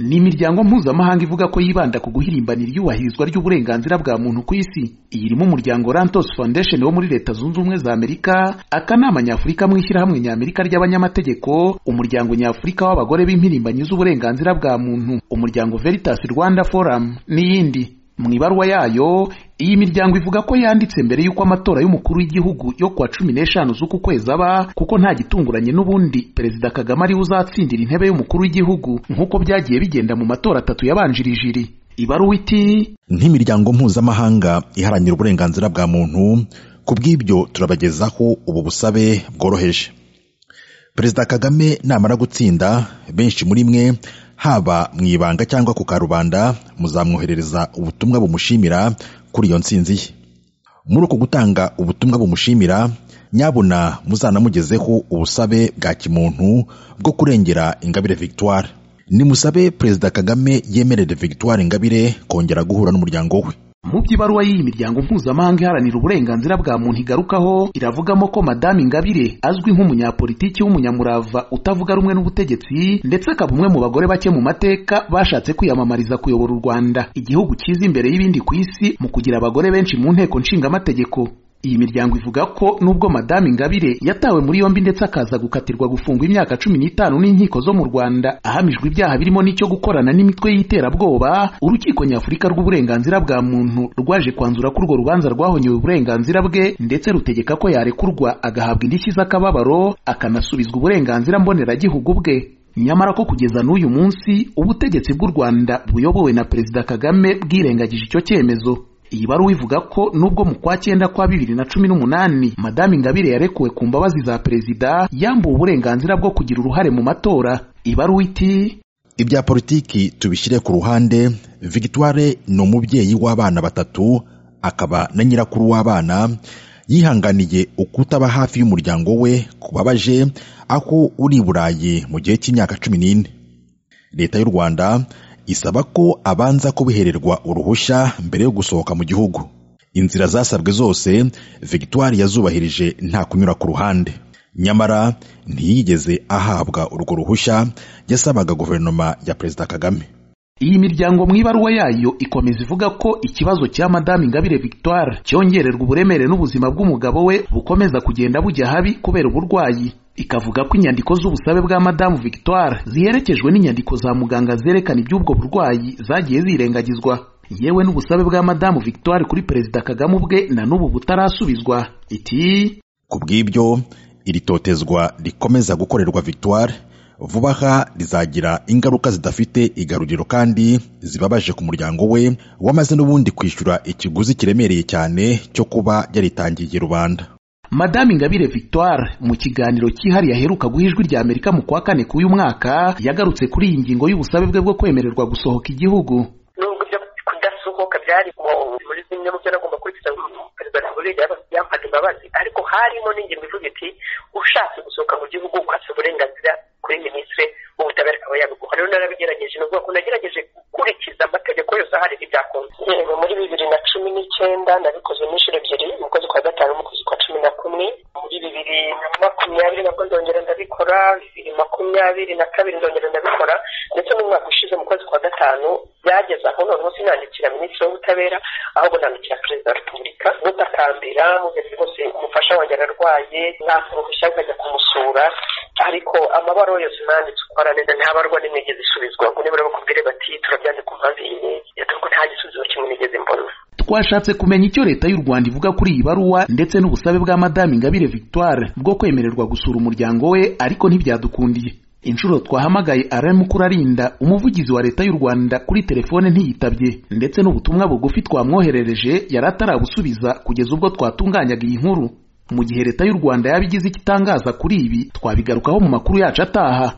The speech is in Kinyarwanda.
ni imiryango mpuzamahanga ivuga ko yibanda ku guhirimbanira iyubahirizwa ry'uburenganzira bwa muntu ku isi iyi irimo umuryango Lantos Foundation wo muri leta zunze ubumwe za Amerika akanama nyafurika mu ishyirahamwe ny'Amerika ry'abanyamategeko umuryango nyafurika w'abagore b'impirimbanyi z'uburenganzira bwa muntu umuryango Veritas Rwanda Forum n'iyindi mu ibaruwa yayo iyi miryango ivuga ko yanditse mbere y'uko amatora y'umukuru w'igihugu yo kuwa cumi n'eshanu z'uku kwezi aba kuko nta gitunguranye n'ubundi perezida kagame ariwe uzatsindira intebe y'umukuru w'igihugu nk'uko byagiye bigenda mu matora atatu yabanjirije iri ibaruwa iti nk'imiryango mpuzamahanga iharanira uburenganzira bwa muntu ku bw'ibyo turabagezaho ubu busabe bworoheje perezida kagame namara gutsinda benshi muri mwe haba mu ibanga cyangwa ku karubanda muzamwoherereza ubutumwa bumushimira kuri iyo nsinzi ye muri uko gutanga ubutumwa bumushimira nyabuna muzanamugezeho ubusabe bwa kimuntu bwo kurengera ingabire victoire nimusabe perezida kagame yemerere victoire ingabire kongera guhura n'umuryango we mu by'ibaruwa y'iyi miryango mpuzamahanga iharanira uburenganzira bwa muntu igarukaho iravugamo ko madamu ingabire azwi nk'umunyapolitiki w'umunyamurava utavuga rumwe n'ubutegetsi ndetse akaba umwe mu bagore bake mu mateka bashatse kwiyamamariza kuyobora u rwanda igihugu cyiza imbere y'ibindi ku isi mu kugira abagore benshi mu nteko nshingamategeko iyi miryango ivuga ko nubwo madamu ingabire yatawe muri yombi ndetse akaza gukatirwa gufungwa imyaka cumi n'itanu n'inkiko zo mu rwanda ahamijwe ibyaha birimo n'icyo gukorana n'imitwe y'iterabwoba urukiko nyafurika rw'uburenganzira bwa muntu rwaje kwanzura ko urwo rubanza rwahonyewe uburenganzira bwe ndetse rutegeka ko yarekurwa agahabwa indishyi z'akababaro akanasubizwa uburenganzira mboneragihugu bwe nyamara ko kugeza n'uyu munsi ubutegetsi bw'u rwanda buyobowe na perezida kagame bwirengagije icyo cyemezo iyi baruwa ivuga ko nubwo mu kwa cyenda kwa bibiri na cumi n'umunani madamu ingabire yarekuwe ku mbabazi za perezida yambuwe uburenganzira bwo kugira uruhare mu matora ibaruwa iti ibya politiki tubishyire ku ruhande victoire ni umubyeyi w'abana batatu akaba na nyirakuru w'abana yihanganiye ukutaba hafi y'umuryango we kubabaje aho uri i burayi mu gihe cy'imyaka cumi n'ine leta y'u rwanda isaba ko abanza kubihererwa uruhushya mbere yo gusohoka mu gihugu inzira zasabwe zose victoire yazubahirije nta kunyura ku ruhande nyamara ntiyigeze ahabwa urwo ruhushya yasabaga guverinoma ya perezida kagame iyi miryango mu ibaruwa yayo ikomeza ivuga ko ikibazo cya madamu ingabire victoire cyongererwa uburemere n'ubuzima bw'umugabo we bukomeza kugenda bujya habi kubera uburwayi ikavuga ko inyandiko z'ubusabe bwa madamu victoire ziherekejwe n'inyandiko za muganga zerekana iby'ubwo burwayi zagiye zirengagizwa yewe n'ubusabe bwa madamu victoire kuri perezida kagame ubwe na n'ubu butarasubizwa iti ku bw'ibyo iri totezwa rikomeza gukorerwa victoire vuba aha rizagira ingaruka zidafite igaruriro kandi zibabaje ku muryango we wamaze n'ubundi kwishyura ikiguzi kiremereye cyane cyo kuba yaritangiye rubanda madamu ingabire victoire mu kiganiro cyihariye aheruka guha ijwi rya amerika mu kwa kane k'uyu mwaka yagarutse kuri iyi ngingo y'ubusabe bwe bwo kwemererwa gusohoka igihugu nubwo ibyo kudasohoka byari muri zimwe mu byo nagomba kurikiza perezida repubulika yampaga imbabazi ariko harimo n'ingingo ivuga iti ushatse gusohoka mu gihugu ukatse uburenganzira kuri minisitiri w'ubutabera akaba yabiguha rero narabigerageje ni ukuvuga ko nagerageje gukurikiza amategeko yose ahari ntibyakunze yego muri bibiri na cumi n'icyenda nabikoze n'inshuro ebyiri mu kwezi kwa gatanu mu kwezi kwa cumi na kumwe muri bibiri na makumyabiri nabwo nzongera ndabikora bibiri makumyabiri na kabiri nzongera ndabikora ndetse n'umwaka ushize mu kwezi kwa gatanu byageze aho noneho sinandikira minisitiri w'ubutabera ahubwo nandikira perezida wa repubulika mutakambira mugeze rwose umufasha wanjye ararwaye mwaka uruhushya nkajya kumusura ariko amabaruwa yose nanditse ukora neza nta baruwa n'imwe igeze isubizwa ngo nibura bakubwire bati turabyandika umaze iyi dore ko nta gisubizo kimwe nigeze mbona twashatse kumenya icyo leta y'u rwanda ivuga kuri iyi baruwa ndetse n'ubusabe bwa madamu ingabire victoire bwo kwemererwa gusura umuryango we ariko ntibyadukundiye inshuro twahamagaye aramukorarinda umuvugizi wa leta y'u rwanda kuri telefone ntiyitabye ndetse n'ubutumwa bugufi twamwoherereje yari atarabusubiza kugeza ubwo twatunganyaga iyi nkuru mu gihe leta y'u rwanda yaba igize icyo itangaza kuri ibi twabigarukaho mu makuru yacu ataha